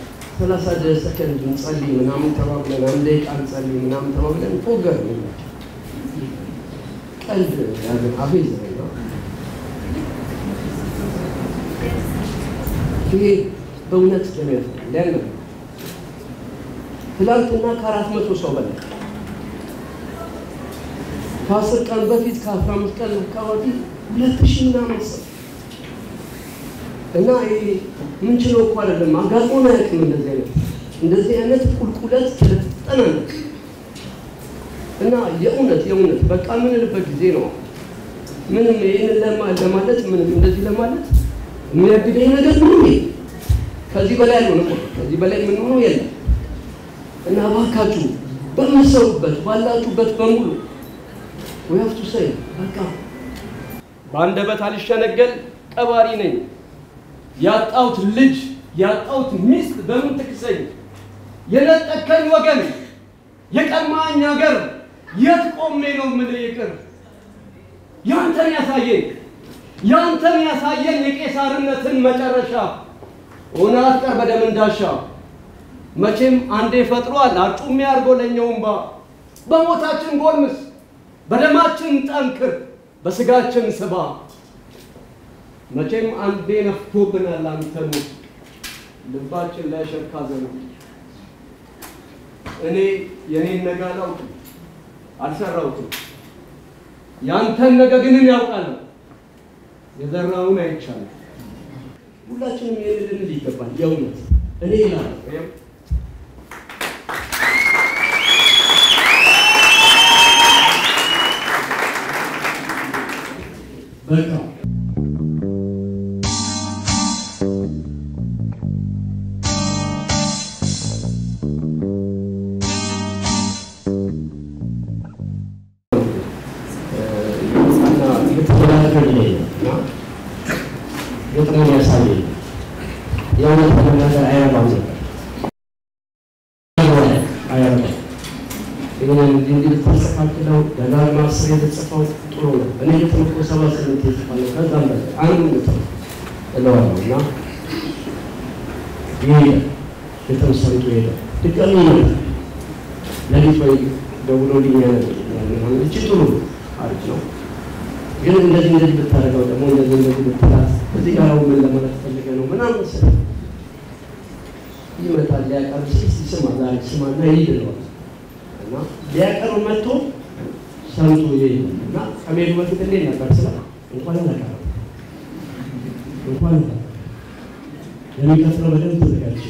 ሰላሳ ሰከንድ እንጸልይ ምናምን ተባብለን አንድ ደቂቃ እንጸልይ ምናምን ተባብለን ፎገር ቀልድ ያለን አፌዝ ነው። ይሄ በእውነት ደም ያፍራል። ያን ትላንትና ከአራት መቶ ሰው በላይ ከአስር ቀን በፊት ከአስራ አምስት ቀን አካባቢ ሁለት ሺህ ምናምን ሰው እና ይሄ ምንችለው እኮ አይደለም። አጋጥሞን አያውቅም። እንደዚህ አይነት እንደዚህ አይነት ቁልቁለት ስለተጠናነቅ እና የእውነት የእውነት በቃ የምንልበት ጊዜ ነው። ምንም ይህንን ለማለት ምንም እንደዚህ ለማለት የሚያግደኝ ነገር ምንም የለም። ከዚህ በላይ ያልሆነ ከዚህ በላይ የምንሆነው የለም እና እባካችሁ በምትሰሩበት ባላችሁበት በሙሉ ወያፍቱ ሰይ በቃ በአንደበት አልሸነገል ቀባሪ ነኝ ያጣሁት ልጅ ያጣሁት ሚስት በምን ትክሰኝ? የነጠከኝ ወገን የቀማኝ ሀገር የት ቆሜ ነው የምልህ ይቅር? ያንተን ያሳየኝ ያንተን ያሳየኝ የቄሳርነትን መጨረሻ ሆነ አትቀር በደም እንዳሻ መቼም አንዴ ፈጥሯል አርጩሜ አድርጎ ለእኛው እምባ በሞታችን ጎልምስ በደማችን ጠንክር በስጋችን ስባ መቼም አንዴ ነፍቶብናል አንተኑ ልባችን ላይ ሸካ ዘኑ እኔ የኔን ነገ አላውቅም አልሰራሁትም ያንተን ነገ ግን እኔ ያውቃለሁ የዘራውን አይቻልም ሁላችንም ይህን ልንል ይገባል የእውነት እኔ ይላል በቃ ግጥሙን ያሳየኝ የእውነት ለመናገር አይረባም ነበር አይረባም። ይህንን እንዲህ እንዲህ ልታስተካክለው ደጋግማ አስር የተጽፈው ጥሩ ነው። እኔ ግጥም እኮ ሰባ ስምንት የጽፋለሁ ከዛም በላይ አንዱ ግጥም እለዋለሁ እና ይሄዳል ግጥም ሰርቶ ይሄዳል። ድጋሚ ይመጣል። ለሊት ወይ ደውሎልኝ እቺ ጥሩ አሪፍ ነው ግን እንደዚህ እንደዚህ ብታደርገው ደግሞ እንደዚህ እንደዚህ ብትላት እዚህ ጋር ምን ለማለት ፈልገ ነው ምናምን መሰለህ ይመጣል። ሊያቀርብ ሲል ስማ ዛሬ ስማና ይሄድ ይለዋል እና ሊያቀርብ መጥቶ ሰምቶ ይሄድ እና ከመሄዱ በፊት እንዴት ነበር ስለ እንኳን አላቀረም እንኳን የሚቀጥለው በደንብ ተዘጋጅ።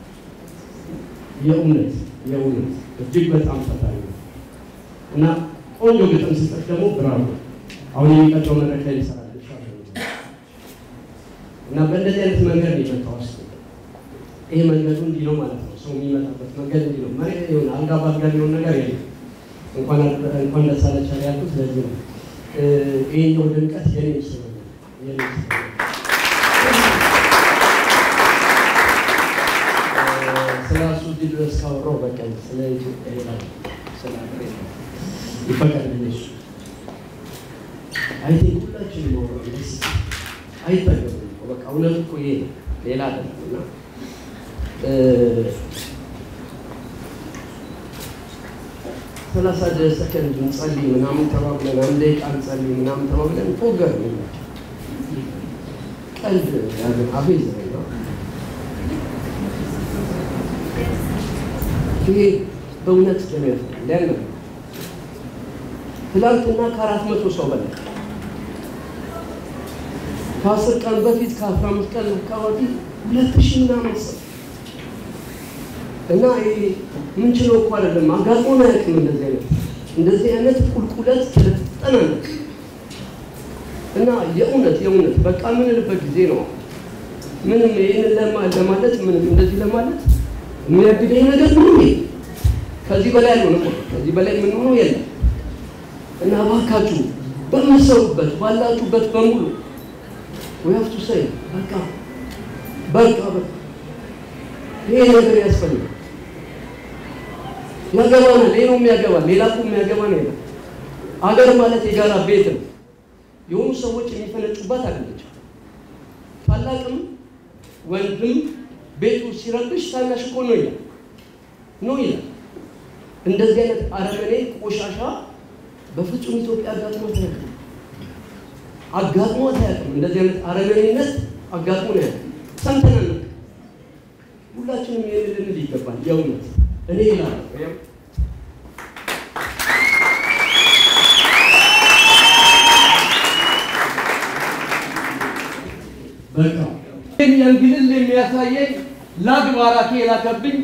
የእውነት የእውነት እጅግ በጣም ፈታኝ ነው እና ቆንጆ ግጥም ስጠት ደግሞ ብራቮ አሁን የሚቀጥለው መድረክ ላይ ይሰራል እና በእንደዚህ አይነት መንገድ ነው የመጣው። ስ ይሄ መንገዱ እንዲህ ነው ማለት ነው። ሰው የሚመጣበት መንገድ እንዲህ ነው። መሬት ሆን አልጋ በአልጋ ሊሆን ነገር የለም። እንኳን ደስ አላችሁ ያልኩት ስለዚህ ነው። ይሄኛው ድምቀት የኔ ስለሆነ የኔ ስለ እሱ እዚህ ድረስ ካወራሁ በቀን ስለ ኢትዮጵያ ይላል ስለ ይፈቀድልኝ እሱ አይ ቲንክ ሁላችንም ማውራት ደስ አይጠገብም። በቃ እውነት እኮ ይሄ ነው፣ ሌላ አይደለም። እና ሰላሳ ሰከንድ እንጸልይ ምናምን ተባብለን አንድ ደቂቃ እንጸልይ ምናምን ተባብለን ፎገር ነው ቀልድ ያለን አፌዝ ነው። ይሄ በእውነት ደም ያፍራል። ያን ትላንትና ከአራት መቶ ሰው በላይ ከአስር ቀን በፊት ከአስራ አምስት ቀን አካባቢ ሁለት ሺህ ምናምን ሰው እና ይሄ ምንችለው እኮ አይደለም። አጋጥሞን አያውቅም። እንደዚህ አይነት እንደዚህ አይነት ቁልቁለት ስለተጠናነቅ እና የእውነት የእውነት በቃ የምንልበት ጊዜ ነው። ምንም ይህንን ለማለት ምንም እንደዚህ ለማለት የሚያግደኝ ነገር ምንም የለም። ከዚህ በላይ ያልሆነ ከዚህ በላይ የምንሆነው የለም። እና እባካችሁ በምትሰሩበት ባላችሁበት በሙሉ ወያፍቱ ሰይ በቃ በቃ በቃ ይሄ ነገር ያስፈልጋል። ያገባናል። ሌላው የሚያገባል ሌላ እኮ የሚያገባን የለም። አገር ማለት የጋራ ቤት ነው። የሆኑ ሰዎች የሚፈነጩባት አይደለችም። ታላቅም ወንድም ቤቱ ሲረብሽ ታናሽ እኮ ነው ይላል ነው ይላል። እንደዚህ አይነት አረመኔ ቆሻሻ በፍጹም ኢትዮጵያ አጋጥሞት አያውቅም። አጋጥሞት አያውቅም። እንደዚህ አይነት አረመኔነት አጋጥሞን አያውቅም። ሰምተን አናውቅም። ሁላችንም ይህን ልንል ይገባል። የእውነት እኔ ይላል በቃ የእንግልል የሚያሳየኝ ላግ ባራኬ የላከብኝ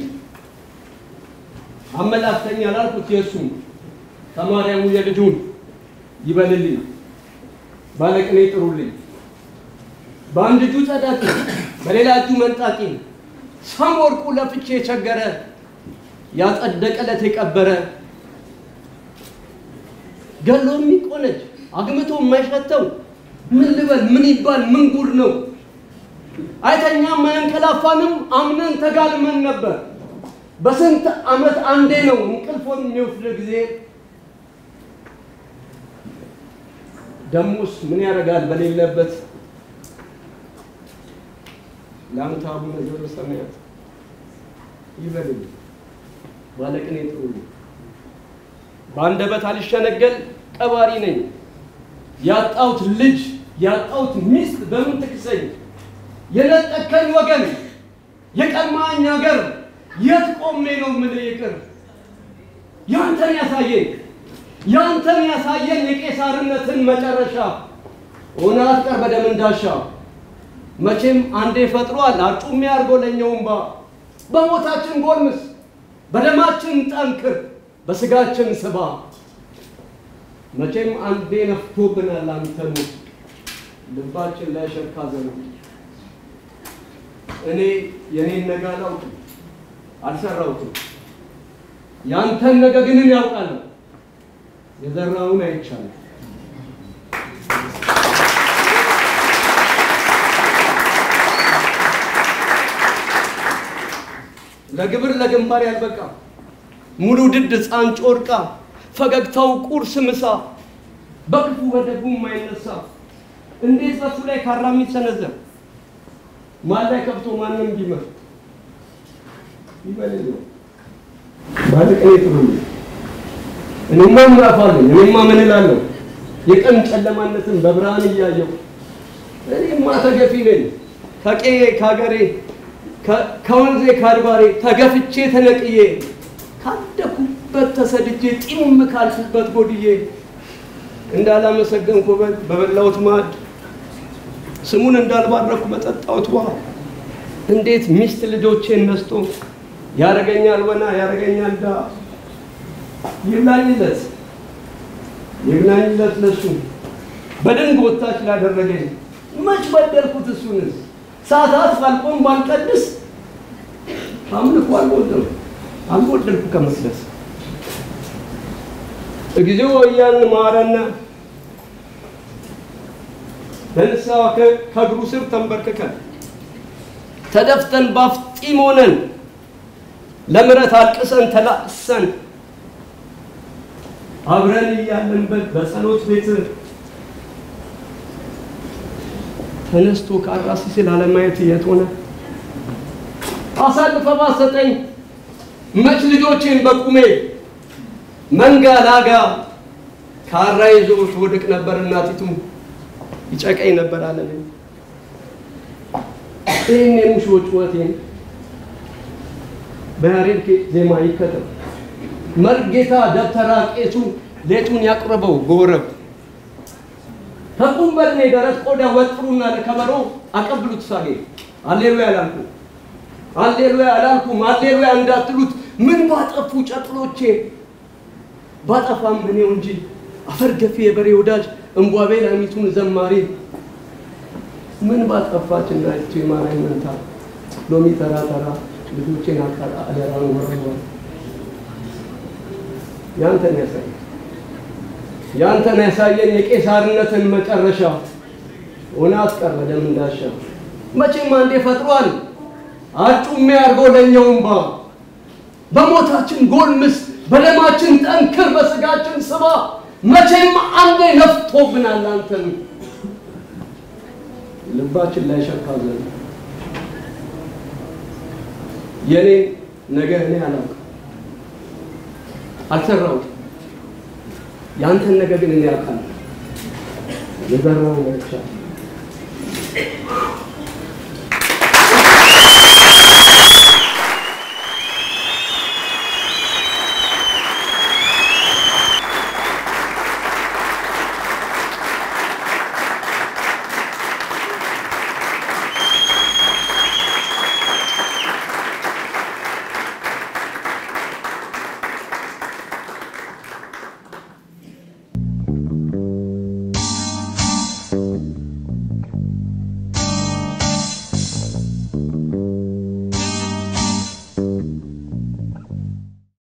አመላክተኛ ላልኩት የእሱም ተማሪያሙ የልጁን ይበልልኝ፣ ባለቅኔ ጥሩልኝ። በአንድ እጁ ጸዳቂ በሌላ እጁ መንጣቂ ሰም ወርቁ ለፍቼ የቸገረ ያጸደቀለት የቀበረ ገሎ የሚቆነጅ አግምቶ የማይሸተው ምን ልበል ምን ይባል ምን ጉድ ነው? አይተኛም አያንቀላፋንም አምነን ተጋልመን ነበር። በስንት ዓመት አንዴ ነው እንቅልፎን የሚወስድ ጊዜ። ደሞስ ምን ያደርጋል በሌለበት ለአንተ አቡነ ዘበሰማያት ይበልልኝ፣ ባለቅኔ ጥሩልኝ። በአንደበት አልሸነገል ቀባሪ ነኝ። ያጣሁት ልጅ ያጣሁት ሚስት በምን ትክሰኝ? የነጠቀኝ ወገን የቀማኝ ሀገር የት ቆሜ ነው ምን ይቅር? ያንተን ያሳየኝ ያንተን ያሳየኝ የቄሳርነትን መጨረሻ ሆነ አትቀር በደም እንዳሻ መቼም አንዴ ፈጥሯል አርጩሜ አድርጎ ለኛውም ባ በሞታችን ጎልምስ በደማችን ጠንክር በስጋችን ስባ መቼም አንዴ ነፍቶብናል አንተኑ ልባችን ላይ ሸካ ዘኑ እኔ የኔን ነገ አላውቅም አልሰራሁትም ያንተን ነገ ግን እኔ ያውቃለሁ የዘራውን አይቻልም ለግብር ለግንባር ያልበቃ ሙሉ ድድ ሕፃን ጮርቃ ፈገግታው ቁርስ ምሳ በክፉ በደጉ የማይነሳ እንዴት በሱ ላይ ካራ የሚሰነዘር ማን ላይ ከብቶ ማንም ቢመር ይበልል ነው ባለቅኔ ጥሩ እኔማ ምዕራፍ አለኝ እኔማ ምን እላለሁ የቀን ጨለማነትን በብርሃን እያየው እኔማ ተገፊ ነኝ ከቄ ከሀገሬ ከወንዜ ከአድባሬ ተገፍቼ ተነቅዬ ካደኩበት ተሰድጄ ጢም ካልኩበት ጎድዬ እንዳላመሰገንኩ በበላሁት ማዕድ ስሙን እንዳልባረኩ በጠጣሁት ውሃ እንዴት ሚስት ልጆቼን ነስቶ ያረገኛል ወና ያረገኛል ዳ ይብላኝለት ይብላኝለት ለሱ በድንግ ወታች ላደረገኝ መች በደልኩት እሱንስ ሰዓታት ባልቆም ባልቀድስ አምልኮ አልጎደልኩ አልጎደልኩ ከመስለስ እግዚኦ እያልን ማረነ ለንስሐ ከእግሩ ስር ተንበርክከን ተደፍተን ባፍጢም ሆነን ለምረት አልቅሰን ተላቅሰን አብረን እያለንበት በጸሎት ቤት ተነስቶ ከአራሲ ስል አለማየት የት ሆነ? አሳልፈ ባሰጠኝ መች ልጆቼን በቁሜ መንጋ ላጋ ካራ ይዞ ወድቅ ነበር እናቲቱ ይጨቀኝ ነበር አለኝ። ይህን የሙሾ ጩኸቴን በያሬድ ዜማ ይከተል መርጌታ ደብተራ ቄሱ ሌቱን ያቁርበው በወረብ ከቁም በድኔ ደረት ቆዳ ወጥሩና ለከበሮ አቀብሉት ሳጌ አሌሉያ አላልኩ አሌሉያ አላልኩም አሌሉያ እንዳትሉት ምን ባጠፉ ጨቅሎቼ ባጠፋም እኔው እንጂ አፈር ገፊ የበሬ ወዳጅ እንቧቤ ላሚቱን ዘማሪ ምን ባጠፋች እናይቱ የማራይ መንታ ሎሚ ተራ ተራ ልጆቼን አቃጣ አደራን ወረወር ያንተን ያሳይ ያንተን ያሳየን የቄሳርነትን መጨረሻ ሆነ አስቀረ ደም እንዳሻ መቼም አንዴ ፈጥሯል አጩሜ አድርጎ ለኛውም ባ በሞታችን ጎልምስ በደማችን ጠንክር በስጋችን ስባ መቼም አንዴ ነፍቶብናል አንተን ልባችን ላይ ሸካ ዘን የኔ ነገ እኔ አላውቅም፣ አልሰራሁም። ያንተን ነገ ግን እኔ አውቃለሁ። የዘራውን ነግቻለሁ።